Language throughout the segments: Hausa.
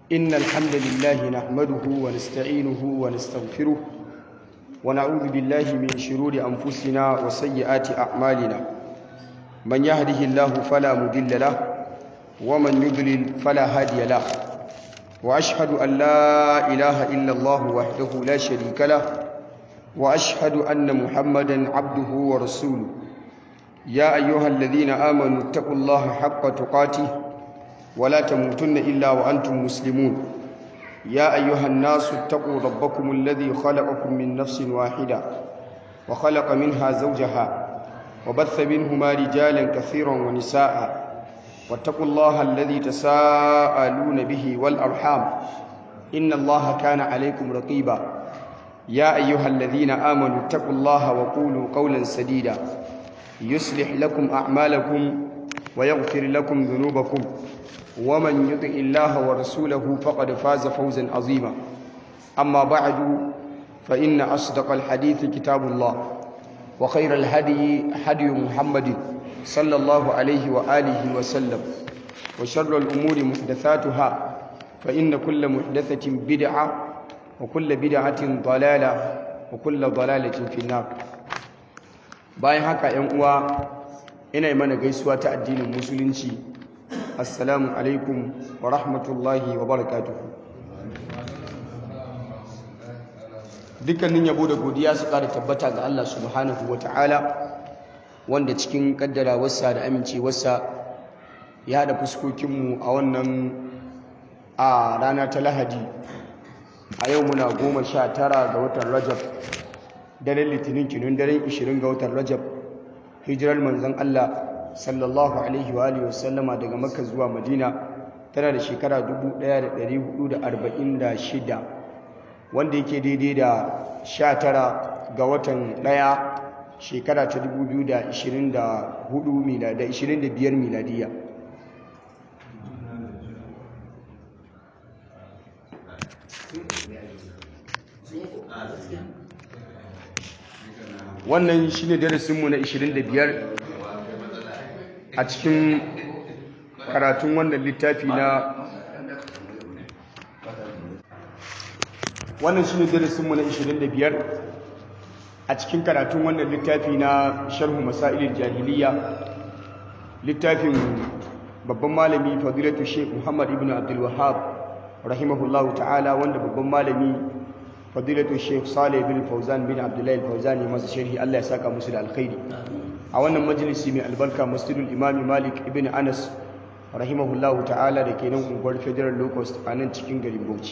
إن الحمد لله نحمده ونستعينه ونستغفره ونعوذ بالله من شرور أنفسنا وسيئات أعمالنا من يهده الله فلا مضل له ومن يضلل فلا هادي له وأشهد أن لا إله إلا الله وحده لا شريك له وأشهد أن محمدا عبده ورسوله يا أيها الذين آمنوا اتقوا الله حق تقاته ولا تموتن إلا وأنتم مسلمون يا أيها الناس اتقوا ربكم الذي خلقكم من نفس واحدة وخلق منها زوجها وبث منهما رجالا كثيرا ونساء واتقوا الله الذي تساءلون به والأرحام إن الله كان عليكم رقيبا يا أيها الذين آمنوا اتقوا الله وقولوا قولا سديدا يصلح لكم أعمالكم ويغفر لكم ذنوبكم ومن يطع الله ورسوله فقد فاز فوزا عظيما أما بعد فإن أصدق الحديث كتاب الله وخير الهدي هدي محمد صلى الله عليه وآله وسلم وشر الأمور محدثاتها فإن كل محدثة بدعة وكل بدعة ضلالة وكل ضلالة في النار bayan haka ‘yan uwa ina mana gaisuwa ta addinin musulunci assalamu alaikum wa rahmatullahi wa barakatuhu dukkanin yabo da godiya su ƙara tabbata ga Allah subhanahu wa ta'ala wanda cikin ƙaddarawarsa da amincewarsa ya haɗa fuskokinmu a wannan a rana ta lahadi a yau muna goma sha tara ga watan rajab daren litinin kinun daren 20 ga watan rajab hijirar manzon Allah sallallahu alaihi wa alihi wasallama daga makka zuwa madina tana da shekara 1446 wanda yake daidai da 19 ga watan ɗaya shekara ta 2024 milada 25 miladiya wannan shi ne darasinmu na 25 a cikin karatun wannan littafi na wannan shi ne darasinmu na 25 a cikin karatun wannan littafi na sharhu masailin jahiliya littafin babban malami fadilatu sheikh muhammad ibn abdul wahab rahimahullahu ta'ala wanda babban malami fadilatu sheikh salih bin fauzan bin abdullahi fauzani masu sharhi Allah ya saka musu da alkhairi a wannan majalisi mai albarka masjidul imami malik ibn anas rahimahullahu ta'ala da ke nan unguwar federal locust a nan cikin garin bauchi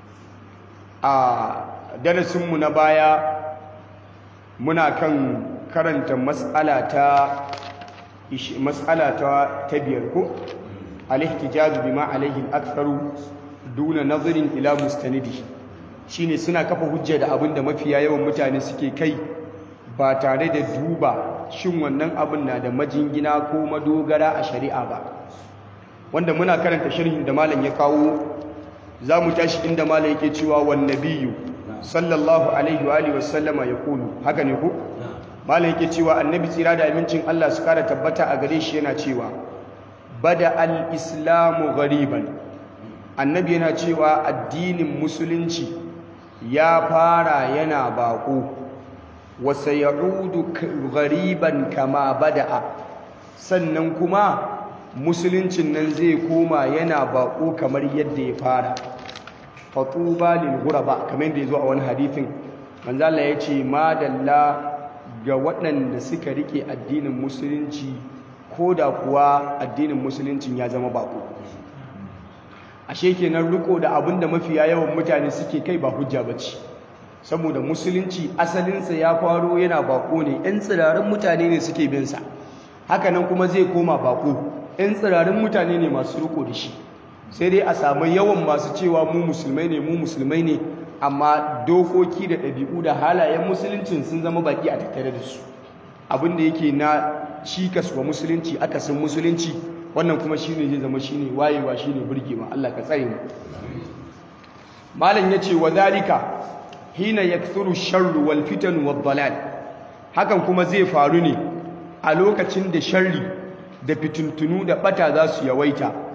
a darasinmu na baya muna kan karanta mas'ala ta mas'ala ta ta biyar ko al-ihtijaj bima alayhi al-aktharu duna nazarin ila mustanidihi shine suna kafa hujja da abin da mafiya yawan mutane suke kai ba tare da duba shin wannan abin na da majingina ko madogara a shari'a ba wanda muna karanta sharhin da malam ya kawo za mu tashi inda malam yake cewa wan nabiyyu sallallahu alaihi wa alihi wasallama ya kulu haka ne ko malam yake cewa annabi tsira da amincin Allah su kara tabbata a gare shi yana cewa bada al-islamu ghariban annabi yana cewa addinin musulunci ya fara yana bako wasa ya'udu ghariban kama bada'a sannan kuma musuluncin nan zai koma yana bako kamar yadda ya fara fatuba lil ghuraba kamar yadda yazo a wani hadithin manzo Allah yace madalla ga waɗanda suka rike addinin musulunci koda kuwa addinin musuluncin ya zama bako ashe kenan riko da abin da mafiya yawan mutane suke kai ba hujja bace saboda musulunci asalinsa ya faro yana bako ne ɗan tsirarin mutane ne suke bin sa hakanan kuma zai koma bako ɗan tsirarin mutane ne masu riko da shi sai dai a samu yawan masu cewa mu musulmai ne mu musulmai ne amma dokoki da ɗabi'u da halayen musuluncin sun zama baki a tattare da su abin da yake na cikas wa musulunci akasin musulunci wannan kuma shine zai zama shine wayewa shine burgewa Allah ka tsare mu malam yace wa dalika hina yakthuru sharru wal fitan wad dalal hakan kuma zai faru ne a lokacin da sharri da fitintunu da bata za su yawaita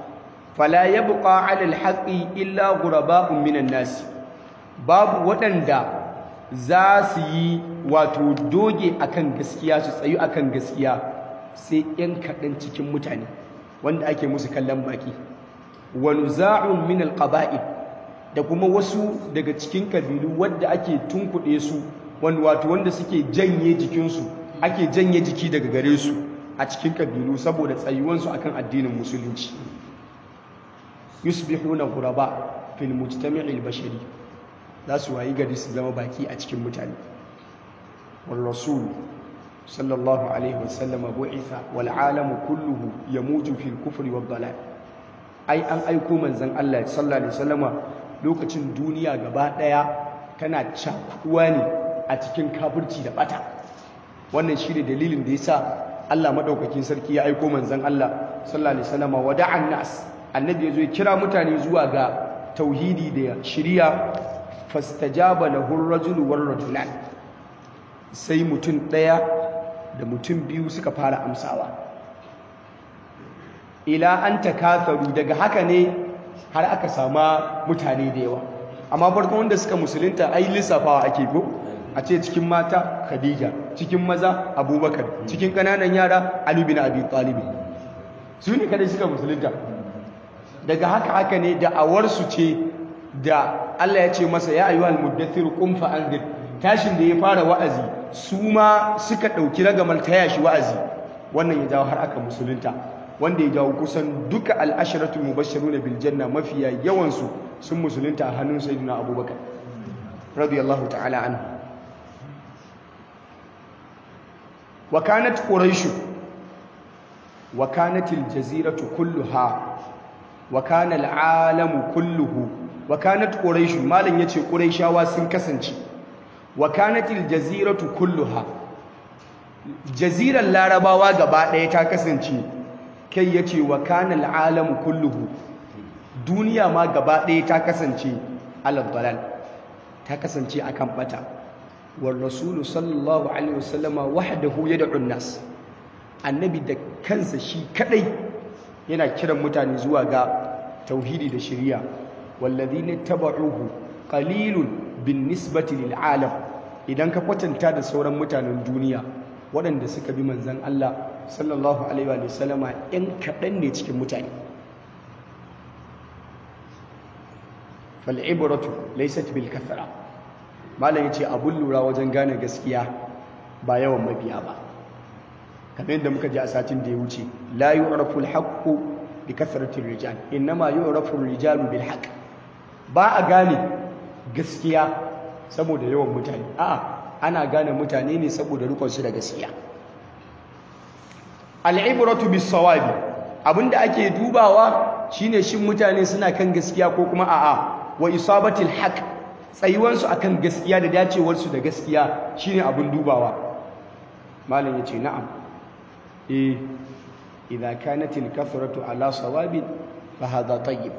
fala yabqa 'ala al-haqqi illa ghuraba'un minan nas babu waɗanda za su yi wato doge akan gaskiya su tsayu akan gaskiya sai ‘yan kaɗan cikin mutane wanda ake musu kallon baki wani za'un min alƙaba'id da kuma wasu daga cikin kabilu wadda ake tunkuɗe su wanda wato wanda suke janye jikinsu ake janye jiki daga gare su a cikin kabilu saboda tsayuwansu akan addinin musulunci yusbihuna ghuraba fil mujtami'il bashari za su wayi gari su zama baki a cikin mutane wal rasul sallallahu alaihi wasallam bu'itha wal alamu kulluhu yamuju fil kufri wad dalal ai an aiko manzon Allah sallallahu alaihi wasallama lokacin duniya gaba daya tana cakuwa ne a cikin kafirci da bata wannan shine dalilin da yasa Allah madaukakin sarki ya aiko manzon Allah sallallahu alaihi wasallama wada'an nas annabi yazo ya kira mutane zuwa ga tauhidi da shiriya fastajaba lahu ar-rajulu war-rajulan sai mutum daya da mutum biyu suka fara amsawa ila an takatharu daga haka ne har aka sama mutane da yawa amma farkon wanda suka musulunta ai lissafawa ake ko a ce cikin mata khadija cikin maza abubakar cikin kananan yara ali bin abi talib su ne kada suka musulunta daga haka haka ne da awarsu ce da Allah ya ce masa ya ayyuhal muddathir qum fa anzir tashin da ya fara wa'azi su ma suka dauki ragamar taya shi wa'azi wannan ya jawo har aka musulunta wanda ya jawo kusan duka al'asharatul mubashshiruna bil janna mafiya yawan su sun musulunta a hannun sayyidina abubakar radiyallahu ta'ala anhu wa kanat quraish wa kanat al jaziratu kulluha wa kana al alamu kulluhu wa kanat quraish malan yace quraishawa sun kasance wa kanat al jaziratu kulluha jaziran larabawa gaba ɗaya ta kasance kai yace wa kana al alamu kulluhu duniya ma gaba ɗaya ta kasance alal dalal ta kasance akan bata war rasulu sallallahu alaihi wasallama wahdahu yad'u an-nas annabi da kansa shi kadai yana kiran mutane zuwa ga tauhidi da shari'a walladhina tabauhu qalilun bin nisbati lil alam idan ka kwatanta da sauran mutanen duniya waɗanda suka bi manzon Allah sallallahu alaihi wa sallama ɗan kaɗan ne cikin mutane fal'ibratu laysat bil kathra malam yace abun lura wajen gane gaskiya ba yawan mabiya ba kamar yadda muka ji a satin da ya wuce la yu'rafu al-haqqu bi kathrati rijal inma yu'rafu ar-rijalu bil haqq ba a gane gaskiya saboda yawan mutane a'a ana gane mutane ne saboda rukun su da gaskiya al-ibratu bis sawabi abinda ake dubawa shine shin mutane suna kan gaskiya ko kuma a'a wa isabatil haqq tsayuwansu akan gaskiya da dacewarsu da gaskiya shine abin dubawa malam yace na'am eh idza kanatil kathratu ala sawabin fa hadha tayyib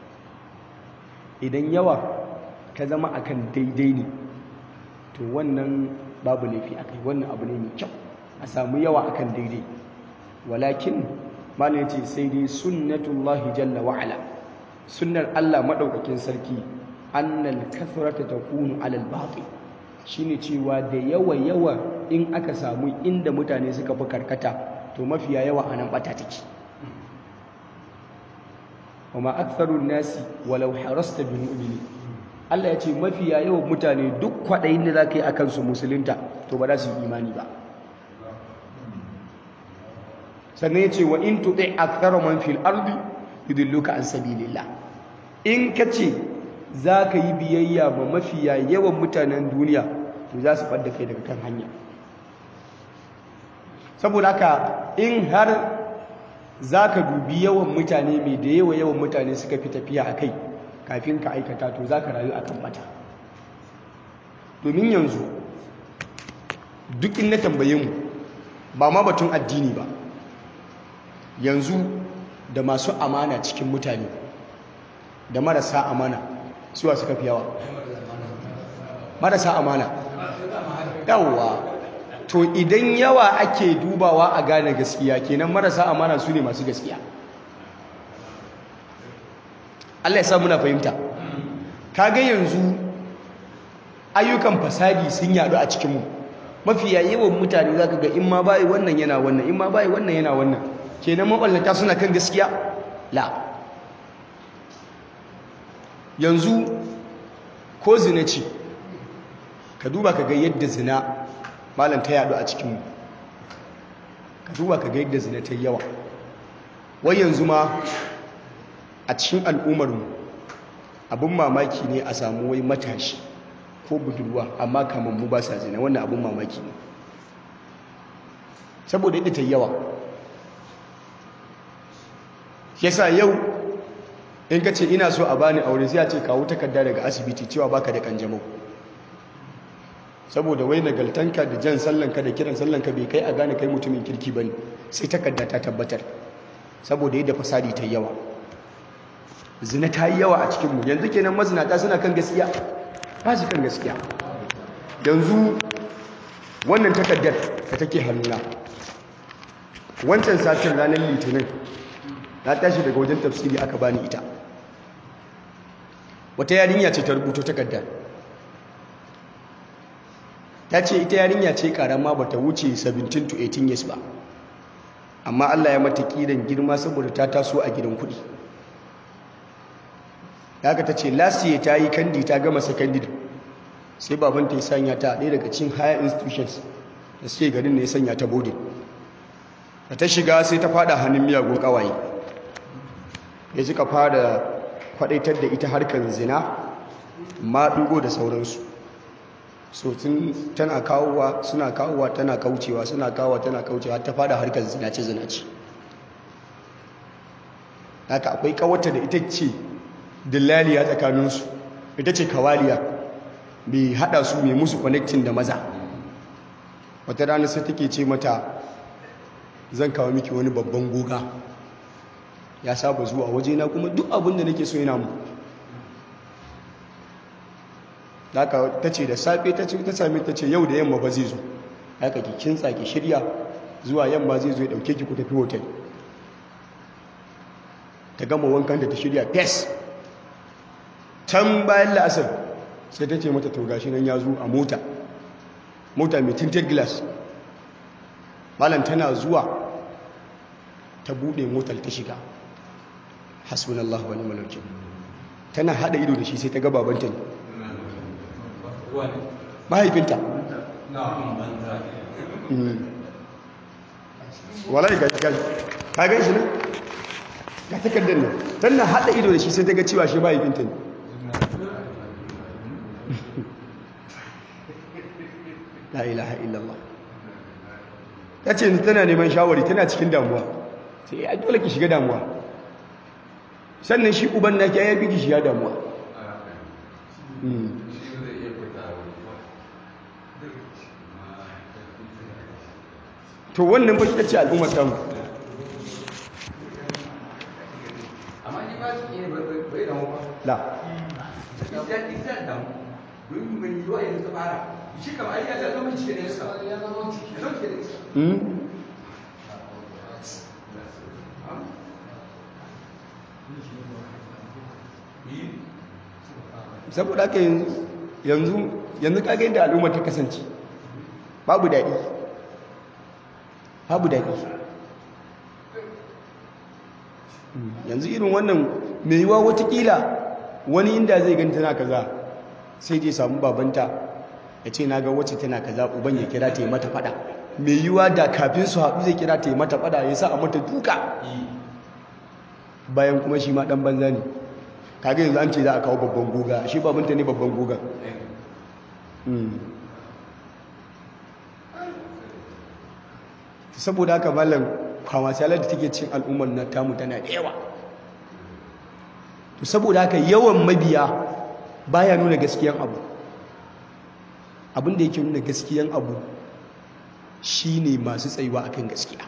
idan yawa ka zama akan daidai ne to wannan babu laifi akai wannan abu ne mai kyau a samu yawa akan daidai walakin malam yace sai dai sunnatullahi jalla wa ala sunnar Allah madaukakin sarki annal kathrata takunu alal batil shine cewa da yawa yawa in aka samu inda mutane suka fi karkata to mafiya yawa anan bata take wama aktharun nasi walau harasta bi mu'mini Allah ya ce mafiya yawan mutane duk kwadayin da zaka yi akan su musulunta to ba za su yi imani ba sannan ya ce wa in tuti akthara man fil ardi yudilluka an sabilillah in kace za ka yi biyayya ma mafiya yawan mutanen duniya to za su fadda kai daga kan hanya saboda haka in har za ka dubi yawan mutane mai da yawa yawan mutane suka fi tafiya a kai kafin ka aikata to za ka rayu a kan bata domin yanzu duk in na tambaye mu ba ma batun addini ba yanzu da masu amana cikin mutane da marasa amana suwa suka fi yawa marasa amana yawwa to idan yawa ake dubawa a gane gaskiya kenan marasa amana su ne masu gaskiya Allah ya sa muna fahimta kaga yanzu ayyukan fasadi sun yadu a cikinmu mafiya yawan mutane za ka ga in ma bayi wannan yana wannan in ma bayi wannan yana wannan kenan maballata suna kan gaskiya la yanzu ko zina ce ka duba ka ga yadda zina malam ta yadu a cikinmu ka duba ka ga yadda zina ta yawa wai yanzu ma a cikin al'ummarmu abin mamaki ne a samu wai matashi ko budurwa amma kamar mu ba sa zina wannan abin mamaki ne saboda yadda ta yawa yasa yau in ka ce ina so a bani aure sai a ce kawo takarda daga asibiti cewa baka da kanjamau saboda wai nagaltanka da jan sallanka da kiran sallanka bai kai a gane kai mutumin kirki bane sai takarda ta tabbatar saboda yadda fasadi ta yawa zina ta yi yawa a cikinmu yanzu kenan mazinata suna kan gaskiya ba su kan gaskiya yanzu wannan takardar da take hannuna wancan satin ranar litinin na tashi daga wajen tafsiri aka bani ita wata yarinya ce ta rubuto takardar ta ce ita yarinya ce karama ba ta wuce 17 to 18 years ba amma Allah ya mata kiran girma saboda ta taso a gidan kudi haka ta ce lasiye ta yi kandi ta gama secondary sai babanta ya sanya ta ɗaya daga cikin higher institutions da suke garin ne ya sanya ta boarding da ta shiga sai ta fada hannun miyagun kawaye ya suka fara kwadaitar da ita harkar zina maɗugo da sauransu so tun tana kawowa suna kawowa tana kaucewa suna kawowa tana kaucewa ta fada harkar zinace zinace haka akwai kawata da ita ce dillaliya tsakaninsu ita ce kawaliya mai hada su mai musu connecting da maza wata rana sai take ce mata zan kawo miki wani babban goga ya saba zuwa wajena kuma duk abin da nake so yana mu haka ta ce da safe ta ce ta sami ta ce yau da yamma ba zai zo haka ki kintsa ki shirya zuwa yamma zai zo ya dauke ki ku tafi hotel ta gama wankan da ta shirya fes can bayan la'asar sai ta ce mata to gashi nan ya zo a mota mota mai tinted glass malam tana zuwa ta bude motar ta shiga hasbunallahu wa ni'mal wakeel tana hada ido da shi sai ta ga babanta ne mahaifinta wallahi ga gashi ka gan shi ne ga takardar nan tana hada ido da shi sai ta ga cewa shi mahaifinta ne la ilaha illallah ta ce tana neman shawari tana cikin damuwa sai ya dole ki shiga damuwa sannan shi uban na ki ya fi ki shiga damuwa to wannan ba shi ce al'ummar tamu la shi kama ai ya zama cike da iska ya zama cike da iska saboda haka yanzu yanzu kaga yadda al'ummar ta kasance babu daɗi babu daɗi yanzu irin wannan mai yiwa watakila wani inda zai gani tana kaza sai je samu babanta ya ce na ga wacce tana kaza uban ya kira ta yi mata fada mai yiwa da kafin su haɗu zai kira ta yi mata fada ya sa a mata duka bayan kuma shi ma ɗan banza ne kaga yanzu an ce za a kawo babban goga shi babanta ne babban goga saboda haka malam kwamasalar da take cin al'ummar na tamu tana da yawa saboda haka yawan mabiya baya nuna gaskiyan abu abinda yake nuna gaskiyan abu shine masu tsayuwa akan gaskiya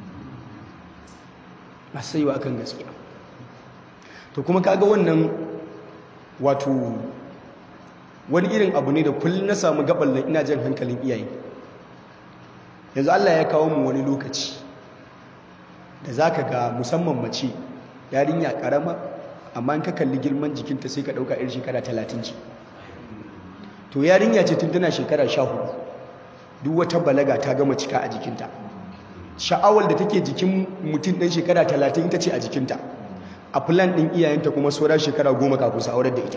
masu tsayuwa akan gaskiya to kuma kaga wannan wato wani irin abu ne da kullum na samu gaban ina jan hankalin iyaye yanzu Allah ya kawo mu wani lokaci da zaka ga musamman mace yarinya karama amma in ka kalli girman jikinta sai ka ɗauka irin shekara talatin ce to yarinya ce tun tana shekara sha hudu duk wata balaga ta gama cika a jikinta sha'awar da take jikin mutum ɗan shekara talatin ita ce a jikinta a filan ɗin iyayenta kuma sauran shekara goma kafin su aurar da ita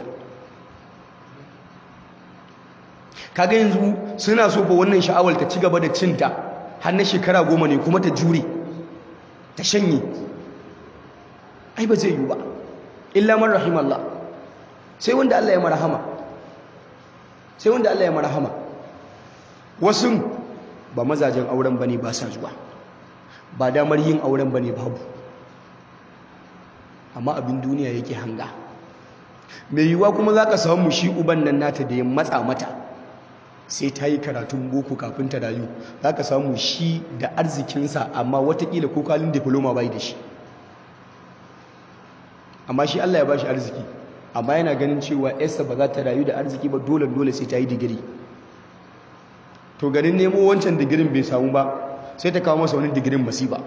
kaga yanzu suna so ba wannan sha'awar ta ci gaba da cinta har na shekara goma ne kuma ta jure ta shanye ai ba zai yi ba illa man rahimallah sai wanda Allah ya marhama sai wanda Allah ya marhama wasu ba mazajen auren bane ba sa zuwa ba damar yin auren bane babu amma abin duniya yake hanga mai yiwuwa kuma za ka samu shi uban nan nata da ya matsa mata sai ta yi karatun boko kafin ta rayu za ka samu shi da arzikinsa amma watakila ko kalin diploma bai da shi amma shi Allah ya ba shi arziki amma yana ganin cewa yarsa ba za ta rayu da arziki ba dole dole sai ta yi digiri to ganin nemo wancan digirin bai samu ba sai ta kawo masa wani digirin masiba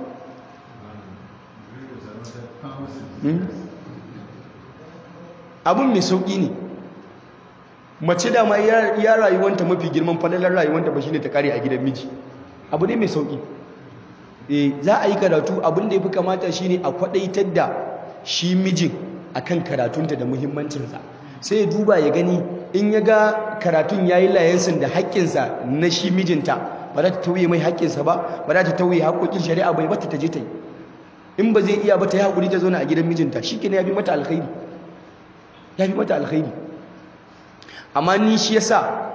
abin mai sauƙi ne mace dama ya rayuwanta mafi girman falalar rayuwanta ba shine ta kare a gidan miji abu ne mai sauƙi eh za a yi karatu abin da ya fi kamata shine a kwaɗaitar da shi mijin akan karatunta da muhimmancinsa sai ya duba ya gani in ya ga karatun ya yi layansin da haƙƙinsa na shi mijinta ba za ta tauye mai haƙƙinsa ba ba za ta tauye haƙƙoƙin shari'a bai bata ta je ta yi in ba zai iya ba ta yi haƙuri ta zauna a gidan mijinta shi ya fi mata alkhairi ya fi mata alkhairi amma ni shi yasa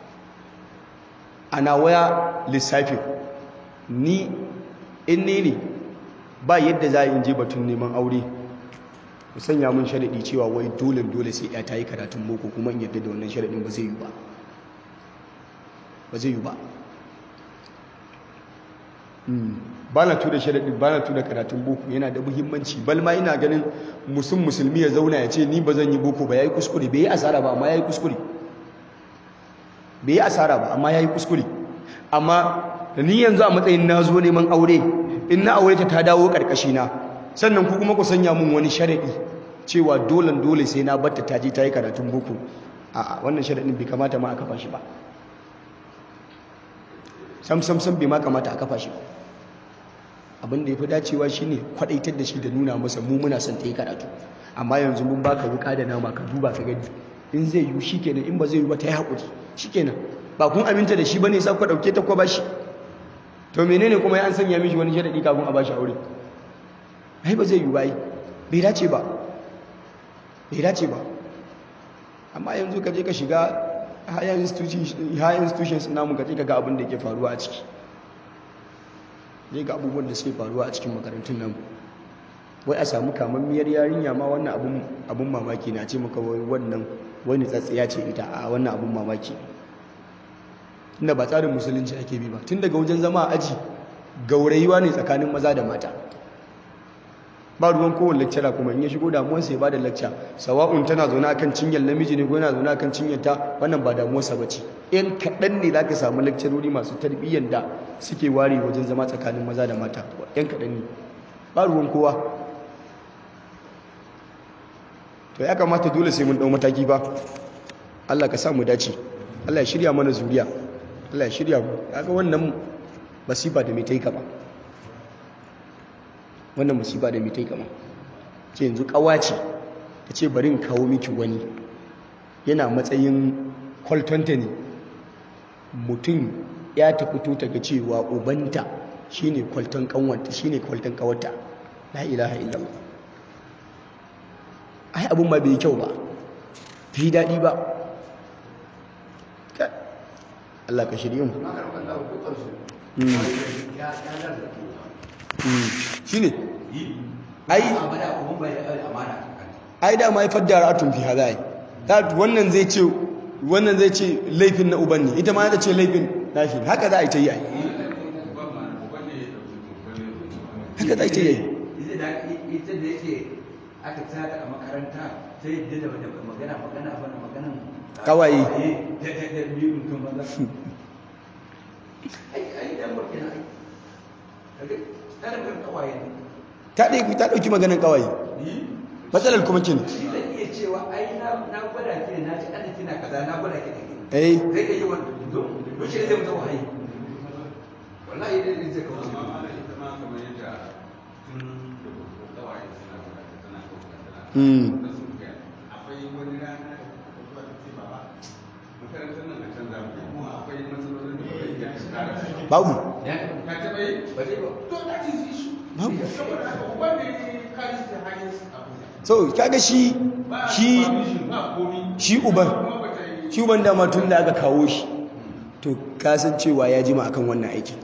ana waya lissafin ni in ne ne ba yadda za a yi je batun neman aure ku sanya mun sharaɗi cewa wai dole dole sai ya ta yi karatun boko kuma in yadda da wannan sharaɗin ba zai yi ba ba zai yi ba ba na tura sharaɗi ba na tura karatun boko yana da muhimmanci balma ina ganin musun musulmi ya zauna ya ce ni ba zan yi boko ba ya yi kuskure bai yi asara ba amma ya yi kuskure bai yi asara ba amma ya yi kuskure amma ni yanzu a matsayin na zo neman aure in na aure ta ta dawo ƙarƙashina sannan ku kuma ku sanya mun wani sharaɗi cewa dole dole sai na batta ta je ta yi karatun boko a wannan sharaɗin bai kamata ma a kafa shi ba sam sam sam bai ma kamata a kafa shi ba abin da ya fi dacewa shine kwadaitar da shi da nuna masa mu muna son ta yi karatu amma yanzu mun baka wuka da nama ka duba ka gani in zai yi shi kenan in ba zai yi ba ta yi haƙuri shi kenan ba kun aminta da shi ba ne sa ku ɗauke ta ko ba shi to menene kuma ya an sanya mishi wani sharaɗi kafin a ba shi aure ai ba zai yi ba ai bai dace ba bai dace ba amma yanzu ka je ka shiga higher institutions namu ka je ka ga abin da ke faruwa a ciki zai ga abubuwan da suke faruwa a cikin makarantun nan wai a samu kamammiyar yarinya ma wannan abun mamaki na ce maka wannan wani tsatsiya ce ita a wannan abun mamaki inda ba tsarin musulunci ake bi ba tun daga wajen zama a aji gaurayuwa ne tsakanin maza da mata ba ruwan kowane lecturer kuma in ya shigo damuwarsa ya ba da lecture sawa'un tana zaune akan cinyar namiji ne ko yana zaune akan cinyar ta wannan ba damuwarsa ba ce yan kaɗan ne za ka samu lecturori masu tarbiyyar da suke ware wajen zama tsakanin maza da mata yan kaɗan ne ba ruwan kowa to ya kamata dole sai mun ɗau mataki ba Allah ka sa mu dace Allah ya shirya mana zuriya Allah ya shirya mu kaga wannan masifa da mai taika ba wannan musiba da mitai kama ce yanzu kawace ta ce bari in kawo miki wani yana matsayin kwaltonta ne mutum ya ta fito ta ga cewa ubanta shine kwalton kanwanta shine kwalton kawarta la ilaha illallah ai abun ma bai kyau ba bai daɗi ba Allah ka shirye mu shi ne ai da ma fadda ra'atun fi hada yi wannan zai ce wannan zai ce laifin na uban ne ita ma ta ce laifin nashi haka za a yi ta yi ai haka za a yi ta yi ita da yake aka tsada a makaranta sai da magana magana bana maganan kawaye da da da biyu mutum maza ai ai dan barkina ai ta ɗauki ta ɗauki maganin kawaye matsalar kuma kin shi zai iya cewa ai na na gwada ki na ji ana kina kaza na gwada ki da ki eh zai iya yi wannan to to shi zai mutu wahayi wallahi dai zai kawo amma ma da ita ma kamar yadda tun da ko kawai suna gwada ta tana kauka tana Mm. da sun gaya akwai wani rana da kuka zuwa ta ce baba makarantar nan a canza mu kuma akwai matsalolin da ba iya su kara su babu ya ka taɓa yi ba zai ba to that is issue Babu. saboda haka uban da ya kari da hanyar abuja so kaga shi ba shi supervision, ba komi shi uban kuma ba ta yi shi uban dama tun da aka kawo shi to kasancewa ya jima akan wannan aikin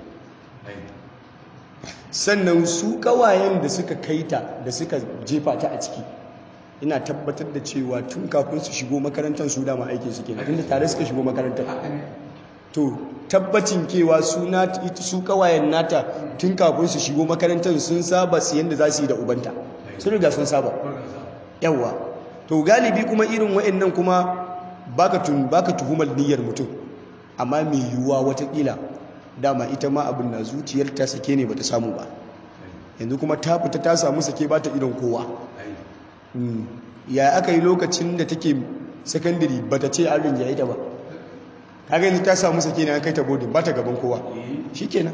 sannan su kawayen da suka kaita da suka jefa ta a ciki ina tabbatar da cewa tun kafin su shigo makarantar su dama aikin su kenan tunda tare suka shigo makarantar to tabbacin kewa su nat- su kawayen nata tun kafin su shigo makarantar sun saba su yanda za su yi da ubanta sun riga sun saba yawa to galibi kuma irin wa'annan kuma baka tun baka tuhumar niyyar mutum amma mai yiwuwa watakila dama ita ma abin na zuciyarta sake ne bata samu ba yanzu kuma ta fita ta samu sake ba ta idon kowa Mm. ya aka yi lokacin da take sakandiri ba ta ce an rinjaye ta ba kaga yanzu ta samu sake ne an kai ta bodin ba ta gaban kowa shi kenan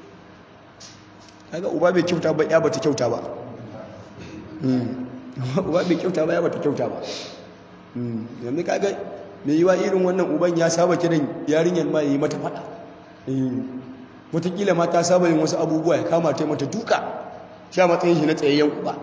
kaga uba bai kyauta ba ya bata kyauta ba Mm. uba bai kyauta ba ya bata kyauta ba Mm. yanzu kaga mai yiwa irin wannan uban ya saba kiran yarinyar ma ya yi mata fada watakila ma ta saba yin wasu abubuwa ya kama ta yi mata duka sha matsayin shi na tsayayyen uba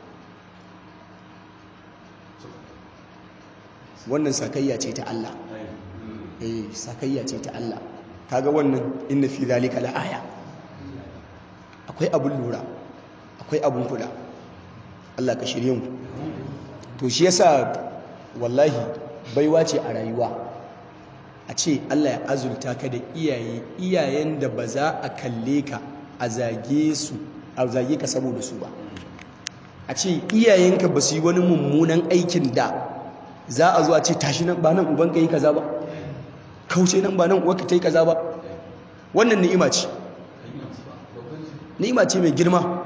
wannan sakayya ce ta Allah eh sakayya ce ta Allah kaga wannan inna fi zalika laaya akwai abun lura akwai abun kula Allah ka shirye mu to shi yasa wallahi baiwa ce a rayuwa a ce Allah ya azurta ka da iyaye iyayen da ba za a kalle ka a zage su a zage ka saboda su ba a ce iyayenka ba su yi wani mummunan aikin da za a zo a ce tashi nan ba nan ubanka yi kaza ba kauce nan ba nan uwarka ta yi kaza ba wannan ni'ima ce ni'ima ce mai girma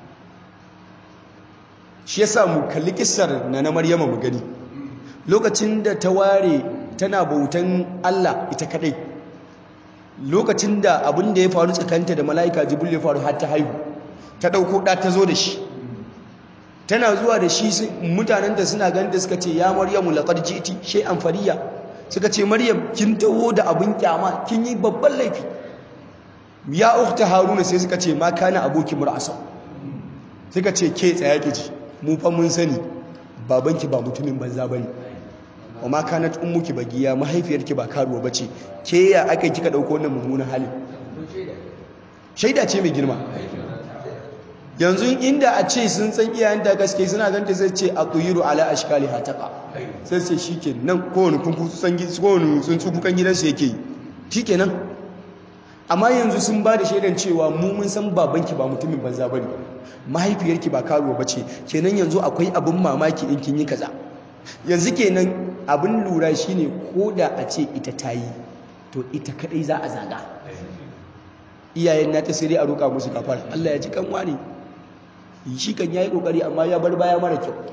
shi ya sa mu kalli kissar na na maryama mu gani lokacin da ta ware tana bautan Allah ita kadai lokacin da abin da ya faru tsakanta da mala'ika jibril ya faru har ta haihu ta dauko da ta zo da shi tana zuwa da shi mutanen da suna ganin da suka ce ya maryamu laqad ji'ti shay'an fariya suka ce maryam kin taho da abin kyama kin yi babban laifi ya ukhta haruna sai suka ce ma kana aboki mur'asa suka ce ke tsaya ki ji mu fa mun sani babanki ba mutumin banza bane wa ma kanat ummuki bagiya mahaifiyarki ba karuwa bace ke ya aka kika dauko wannan mummunan hali shaida ce mai girma yanzu inda a ce sun san iyayenta gaske suna ganta sai ce a tuyiru ala ashkali hataka sai sai shike nan kowane kunku san kowane sun tsukukan gidansu yake yi shikenan amma yanzu sun ba da shaidan cewa mu mun san babanki ba mutumin banza bane mahaifiyarki ba karuwa bace kenan yanzu akwai abin mamaki in kin yi kaza yanzu kenan abin lura shine koda a ce ita tayi to ita kadai za a zaga iyayen nata sai dai a roƙa musu kafara Allah ya ji kanwa ne shi kan yayi kokari amma ya bar baya mara kyau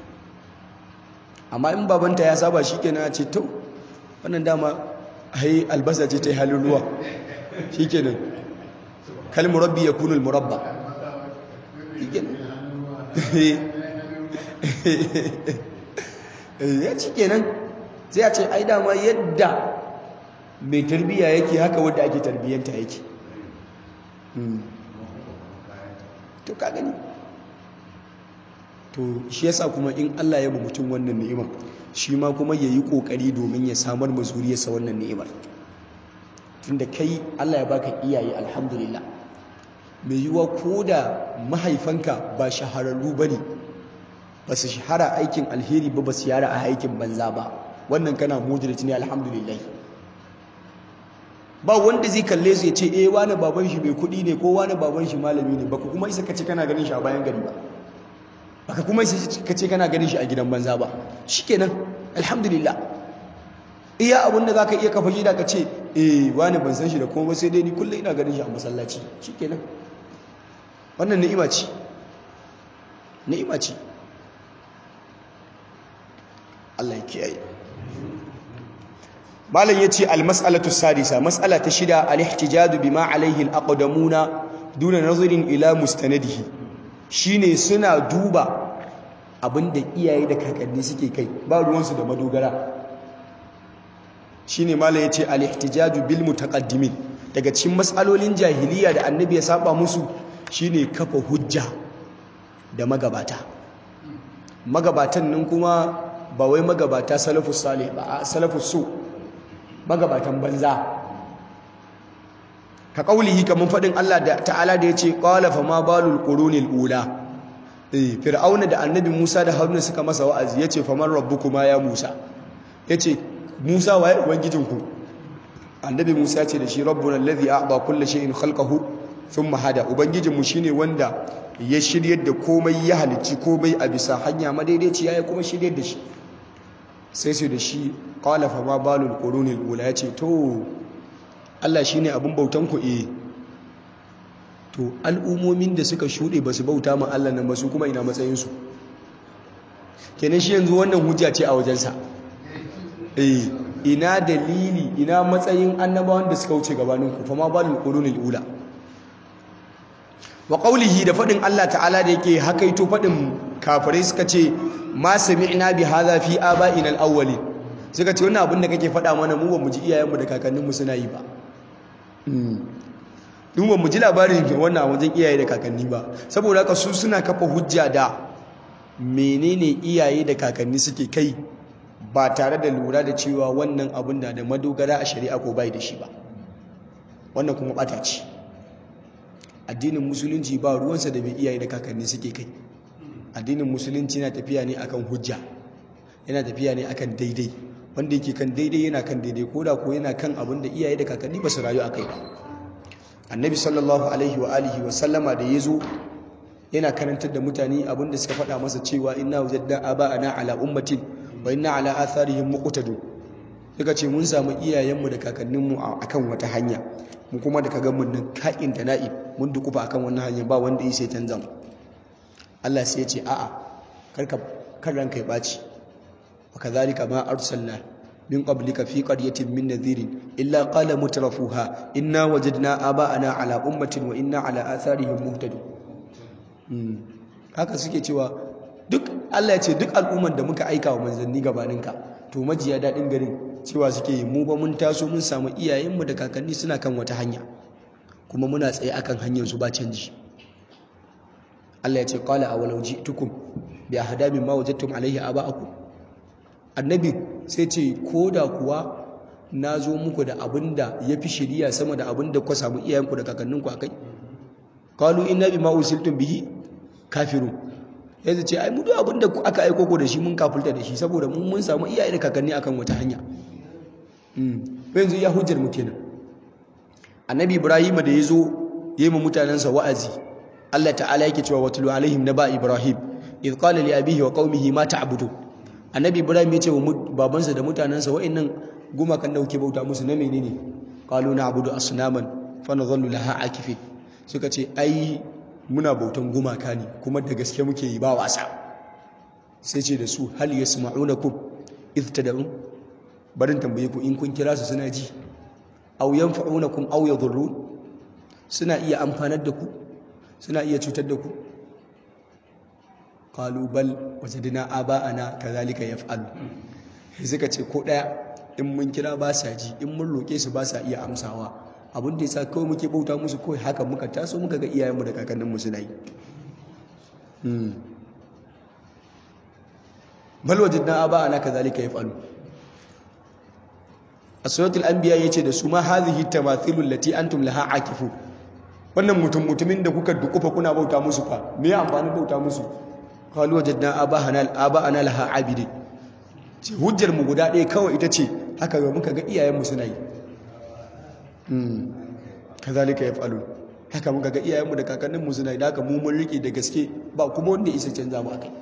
amma in babanta ya saba shi kenan ce to wannan dama ai albasa ce ta yi halin ruwa shi kenan kal murabbi ya kunul murabba ya ci kenan sai a ce ai dama yadda mai tarbiyya yake haka wadda ake tarbiyyanta yake to ka gani to shi yasa kuma in Allah ya ba mutum wannan ni'imar shi ma kuma yayi kokari domin ya samar ma zuriyarsa wannan ni'imar tunda kai Allah ya baka iyaye alhamdulillah mai yiwa koda mahaifanka ba shahararru bane ba su shahara aikin alheri ba ba su yara a aikin banza ba wannan kana mujrit ne alhamdulillah ba wanda zai kalle su ya ce eh wani baban shi mai kuɗi ne ko wani baban shi malami ne baka kuma isa kace kana ganin shi a bayan gari ba baka kuma isa kace kana ganin shi a gidan banza ba shikenan alhamdulillah iya abin da zaka iya kafa gida ka ce eh wani ban san shi da kuma sai dai ni kullum ina ganin shi a masallaci shikenan wannan ni'ima ce ni'ima ce Allah ya kiyaye malam yace al-mas'alatu sadisa mas'ala ta shida al-ihtijaju bima alayhi al-aqdamuna duna nazarin ila mustanadihi shine suna duba abinda iyaye da kakanni suke kai ba ruwansu da madogara shine malam yace al-ihtijaju bil mutaqaddimin daga cikin mas'alolin jahiliya da annabi ya saba musu shine kafa hujja da magabata magabatan nan kuma ba wai magabata salafus salih ba a salafus su magabatan banza ka kaulihi kaman fadin Allah da ta'ala da yace qala fa ma balul qurunil ula eh fir'auna da annabi Musa da Haruna suka masa wa'azi yace fa man rabbukuma ya Musa yace Musa waye ubangijinku annabi Musa ya ce da shi rabbuna allazi a'ta kulli shay'in khalqahu thumma hada ubangijinmu shine wanda ya shiryar da komai ya halicci komai a bisa hanya madaidaiciya ya kuma shiryar da shi sai sai da shi qala fa ma balul qurunil ula yace to Allah shine abin bautan ku eh to al'umomin da suka shude ba su bauta ma Allah nan ba su kuma ina matsayin su kenan shi yanzu wannan hujja ce a wajensa eh ina dalili ina matsayin annabawan da suka wuce gabanin ku fa ma balul qurunil ula wa qawlihi da fadin Allah ta'ala da yake hakaito fadin kafirai suka ce ma sami'na bi hadha fi aba'ina al-awwalin suka ce wannan abin da kake fada mana mu ba mu ji iyayenmu da kakanninmu suna yi ba dun ba mu ji labarin wannan wajen iyaye da kakanni ba saboda haka su suna kafa hujja da menene iyaye da kakanni suke kai ba tare da lura da cewa wannan abin da da madogara a shari'a ko bai da shi ba wannan kuma bata ce addinin musulunci ba ruwansa da bai iyaye da kakanni suke kai addinin musulunci yana tafiya ne akan hujja yana tafiya ne akan daidai wanda yake kan daidai yana kan daidai ko da ko yana kan abin da iyaye da kakanni ba su rayu a kai ba annabi sallallahu alaihi wa alihi wa sallama da ya zo yana karantar da mutane abin da suka faɗa masa cewa inna wajadna aba'ana ala ummatin wa inna ala atharihim muqtadun suka ce mun samu iyayenmu da kakanninmu akan wata hanya mu kuma da kaga mun nan ka'in da na'i mun dukufa akan wannan hanya ba wanda yi sai canza mu Allah sai ya ce a'a karka kan ranka ya baci wa kadhalika ma arsalna min qablika fi qaryatin min nadhirin illa qala mutrafuha inna wajadna aba'ana ala ummatin wa inna ala atharihim muhtadun haka suke cewa duk Allah ya ce duk al'umman da muka aika wa manzanni gabaninka to majiya daɗin garin cewa suke yi mu ba mun taso mun samu iyayenmu da kakanni suna kan wata hanya kuma muna tsaye akan hanyar su ba canji Allah ya ce qala awalau ji'tukum bi ahda mimma wajadtum alayhi aba'akum annabi sai ce koda kuwa na zo muku da abinda yafi shiriya sama da abinda ku samu iyayenku da kakanninku akai qalu inna bima ursiltum bihi kafirun yanzu ce ai mu duk abinda aka aiko ku da shi mun kafulta da shi saboda mun mun samu iyaye da kakanni akan wata hanya yanzu ya hujjar mu kenan annabi ibrahim da yazo yayi mu mutanansa wa'azi Allah ta'ala yake cewa watlu alaihim naba ibrahim idh qala li abihi wa qaumihi ma ta'budu annabi ibrahim ya ce wa babansa da mutanansa wa'annan gumakan da kuke bauta musu na menene qalu na'budu asnaman fa nadhallu laha akifin suka ce ai muna bautan gumaka ne kuma da gaske muke yi ba wasa sai ce da su hal yasma'unakum idh tad'un barin tambaye ku in kun kira su suna ji aw yanfa'unakum aw yadhurrun suna iya amfanar da ku suna iya cutar da ku qalu bal wajadna aba'ana kadhalika yaf'alu suka ce ko daya in mun kira ba sa ji in mun roke su ba sa iya amsawa abin da yasa kawai muke bauta musu kawai haka muka taso muka ga iyayenmu da kakanninmu suna yi bal wajadna aba'ana kadhalika yaf'alu asuratul anbiya yace da su ma hadhihi tamathilul lati antum laha akifu wannan mutum mutumin da kuka dukufa kuna bauta musu fa me ya amfani bauta musu qalu wajadna abahana aba'ana laha abidin ce hujjar mu guda ɗaya kawai ita ce haka ga muka ga iyayen mu suna yi hmm kazalika yaf'alu haka muka ga iyayen mu da kakannin mu suna yi da haka mu mun rike da gaske ba kuma wanda isa canza mu akai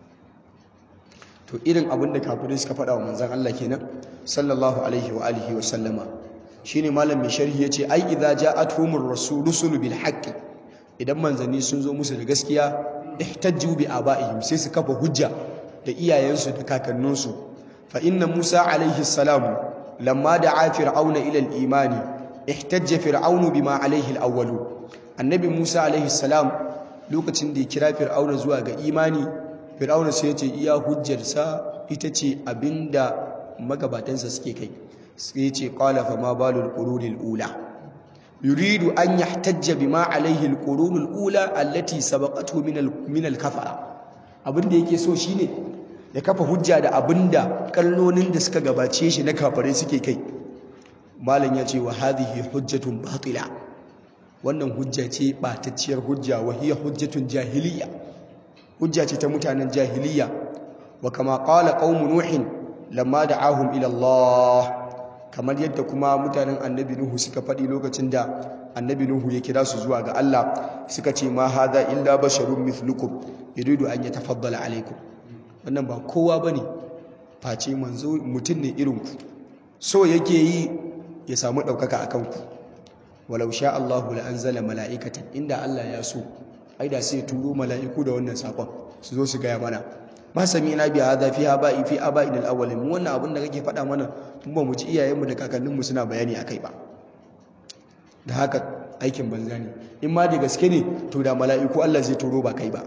to irin abin da kafirai suka faɗa wa manzan Allah kenan sallallahu alaihi wa alihi wa sallama shine malam mai sharhi yace ai idza ja'atuhumur rusulu bil haqqi idan manzanni sun zo musu da gaskiya ihtajju bi abaihim sai su kafa hujja da iyayensu da kakanninsu fa inna Musa alaihi salam lamma da'a fir'auna ila al-iman ihtajja fir'aunu bima alaihi al-awwalu annabi Musa alaihi salam lokacin da ya kira fir'auna zuwa ga imani fir'auna sai ya ce iya hujjarsa ita ce abinda magabatansa suke kai sai ya ce qala fa ma balul qurunil ula yuridu an yahtajja bima alaihi al-qurunul ula allati sabaqathu min min al-kafara abinda yake so shine ya kafa hujja da abinda kallonin da suka gabace shi na kafare suke kai malam ya ce wa hadhihi hujjatun batila wannan hujja ce batacciyar hujja wa hiya hujjatun jahiliya hujja ce ta mutanen jahiliya wa kama qala qaum nuhin lamma da'ahum ila Allah kamar yadda kuma mutanen annabi nuhu suka faɗi lokacin da annabi nuhu ya kira su zuwa ga Allah suka ce ma hadha illa basharun mithlukum yuridu an yatafaddala alaikum wannan ba kowa bane face manzo mutum ne irin ku so yake yi ya samu ɗaukaka akan ku walau sha Allahu la anzala mala'ikatan inda Allah ya so ai da sai turo mala'iku da wannan sakon su zo su gaya mana ma sami na biya hadha fi aba'i fi aba'in al-awwalin mu wannan abin da kake faɗa mana mun ba mu ji iyayenmu da kakanninmu suna bayani akai ba da haka aikin banza ne in ma da gaske ne to da mala'iku Allah zai turo ba kai ba